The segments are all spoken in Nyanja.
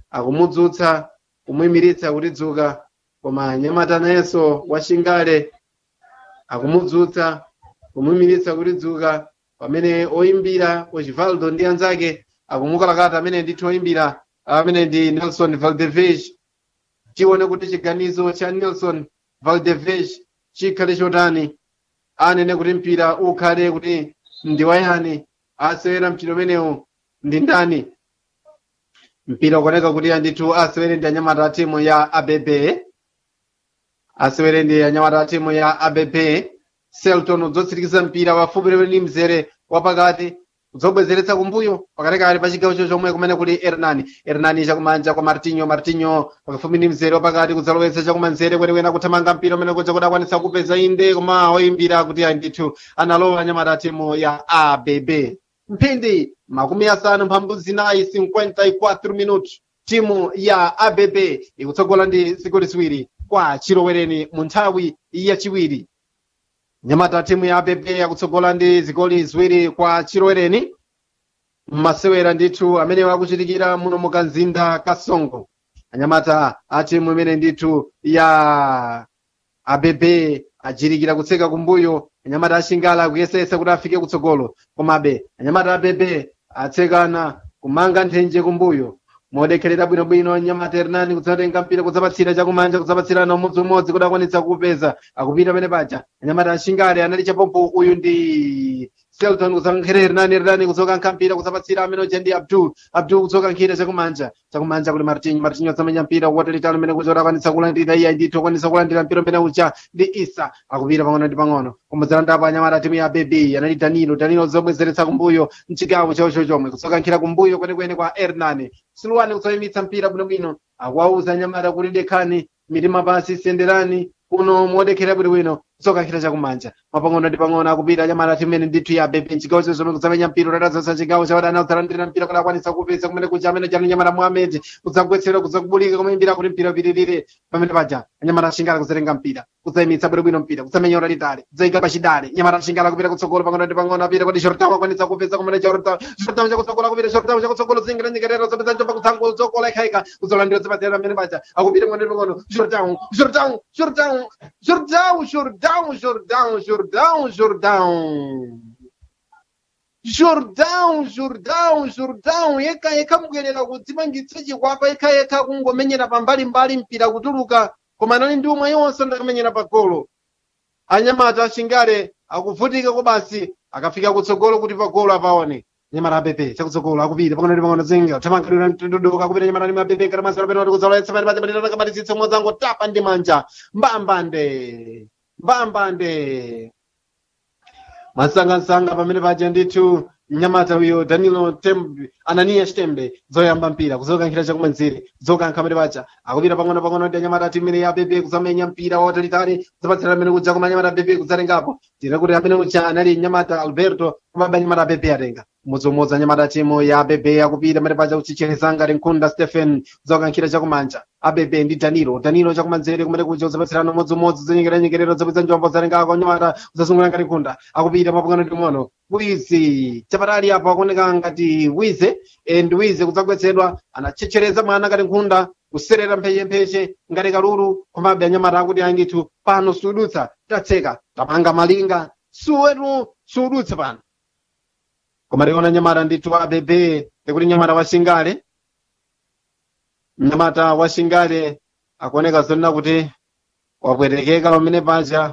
akumudzutsa kumuyimiritsa kuti dzuka koma nyamata nayenso washingale akumudzutsa kumuyimiritsa kuti dzuka pamene oyimbira osvaldo ndi anzake akumukalakata amene ndithu oyimbira amene ndi nelson valdevege tione kuti chiganizo cha nelson valdevege chikhale chotani anene kuti mpira ukhale kuti ndi wayani asewera mpira umenewu ndi ndani mpira ukuoneka kuti andithu asewere ndi anyamata a timu ya abb asewere ndi anyamata a timu ya abb selton udzotsirikiza mpira wafupi ndi mzere wapakati kudzobwezeretsa kumbuyo pakatikati pa chigawo chomwe kumene kuli hernani hernani chakumanja kwa martinho martinho pafupi ndi mzere wapakati kudzalowetsa chakumanzere kwenekwena kuthamanga mpira umene kuja kuti akwanitsa kupeza inde koma oyimbira kuti andithu analowa anyamata a timu ya abb mphindi makumi asanu mphambu zinayi 54 minuti timu ya abb ikutsogola ndi zigoli ziwiri kwa chilowereni mu nthawi yachiwiri nyamata timu ya abb yakutsogola ndi zigoli ziwiri kwa chilowereni mmasewera ndithu amene akuchitikira muno mu kanzinda kasongo anyamata a timu imene ndithu ya abb ajirikira kutseka kumbuyo anyamata ashingala akuyesesa kuti afike kutsogolo komabe anyamata abb atsekana kumanga nthenje kumbuyo modekherera bwinobwino anyamata hernani kudzatenga mpira kudzapatsira chakumanja kudzapatsirana umodziumodzi kuti akwanitsa kupeza akupita pene paja anyamata ashingale anali chapompo uyu ndi selton kudzakankhira hernani hernani kudzokankha mpira kudzapatsira amene uja ndi abdul abdul kudzokankhira chakumanja chakumanja kuti martinho martinho adzamenya mpira watalitali umene kuti akwanitsa kulandira iye ndithu akwanitsa kulandira mpira umene uja ndi isa akupita pang'ono ndi pang'ono kumudzalandapo anyamata timu ya bebi anali danilo danilo zobwezeretsa kumbuyo mchigawo chawocho chomwe kudzokankhira kumbuyo kwenekwene kwa hernani silwani kudzoyimitsa mpira bwinobwino akuwauza anyamata kuti dekhani mitima pansi senderani kuno modekherera bwinobwino kudzokankhira chakumanja mapang'ono ndi pang'ono akupita anyamata timene ndithu ya bebi mchigawo chomwe kudzamenya mpira utatazasa chigawo chawadana kudzalandira mpira kuti akwanitsa kupeza kumene kuja amene chani nyamata muhamedi kudzagwetsera kudzakubulika kumayimbira kuti mpira upitirire pamene paja anyamata ashingala kudzatenga mpira kudzayimitsa bwinobwino mpira kudzamenya utalitali kudzayika pachidale nyamata ashingala kupita kutsogolo pang'ono ndi pang'ono apita kuti shortawo akwanitsa kupeza kumene shortawo shortawo chakutsogolo akupita shortawo chakutsogolo zingira nyengerero zapeza njopa kutsango dzokola ikhaika kudzolandira zipatsira pamene paja akupita pang'ono ndi pang'ono shortawo shortawo shortawo shortawo shortawo shortawo shortawo shortawo Jordão, Jordão, Jordão, yekha yekha mubwerera kudzimangitsa chikwapa yekha yekha kungomenyera pambalimbali mpira kutuluka koma anali ndi umwe yonse ndakamenyera pa golo anyamata ashingale akuvutika kobasi akafika kutsogolo kuti pa golo apaone nyamata apepe chakutsogolo akupita pang'ono ndi pang'ono zinga thamangalira mtunduduka akupita nyamata ndi mapepe kana masala peno kudzalowetsa pati pati pati akabatitsitsa mwadzango tapa ndi manja mbambande mbambande masangasanga pamene paja ndithu mnyamata uyo danilo tembe ananiya chitembe zoyamba mpira kuzokankhira chakumanzere zokankha pamene paja akupita pang'ono pang'ono ndi anyamata ati imene ya bebe kuzamenya mpira watalitali kuzapatsira amene kuja koma anyamata bebe kuzatengapo tira kuti amene uja anali nyamata alberto komabe anyamata bebe atenga umodziumodzi anyamata timu ya bebe akupita pamene paja kuchicherezanga rinkunda stephen zokankhira chakumanja abebe ndi danilo danilo chakumanzere kumene kuja kuzapatsirana umodziumodzi zinyengeranyengerero zapeza njombo zarengako anyamata kuzasungula ngati nkunda akupita mapang'ono ndi pang'ono wizi chapatali apo akuoneka ngati wize e, ndi wize kudzagwetsedwa anachechereza mwana ngati nkhunda kuserera mphechempheche ngati kalulu komabe anyamata akuti angithu pano sudutsa tatseka tamanga malinga suwetu sudutsa pano koma tiona nyamata ndithu abebe tikuti nyamata washingale mnyamata washingale akuoneka zonena kuti wapwetekeka pamene paja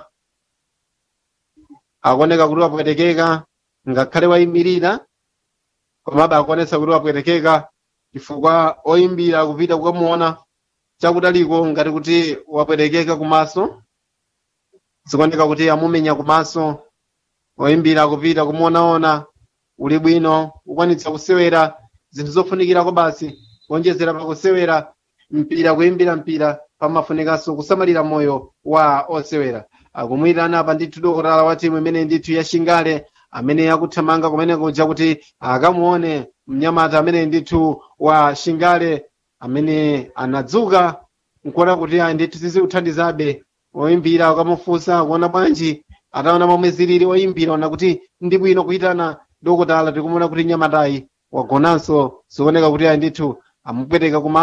akuoneka kuti wapwetekeka ngakhale wayimirira komabe akuonetsa kuti wapwetekeka chifukwa oyimbira kupita kukamuona chakutaliko ngati kuti wapwetekeka kumaso zikuoneka kuti amumenya kumaso oyimbira kupita kumuonaona uli bwino ukwanitsa kusewera zinthu zofunikirako basi kuonjezera pakusewera mpira kuyimbira mpira pamafunikanso kusamalira moyo wa osewera akumwirana apa ndithu dokotala wa timu imene ndithu yashingale amene akuthamanga kumene kuja kuti akamuone mnyamata amene ndithu wa shingale amene anadzuka nkuona kuti ayi ndithu zizikuthandizabe oyimbira akamufunsa kuona bwanji ataona momwe zilili oyimbira ona kuti ndi bwino kuyitana dokotala tikumuona kuti nyamatayi wagonanso zikuoneka kuti ayi ndithu amupweteka kuma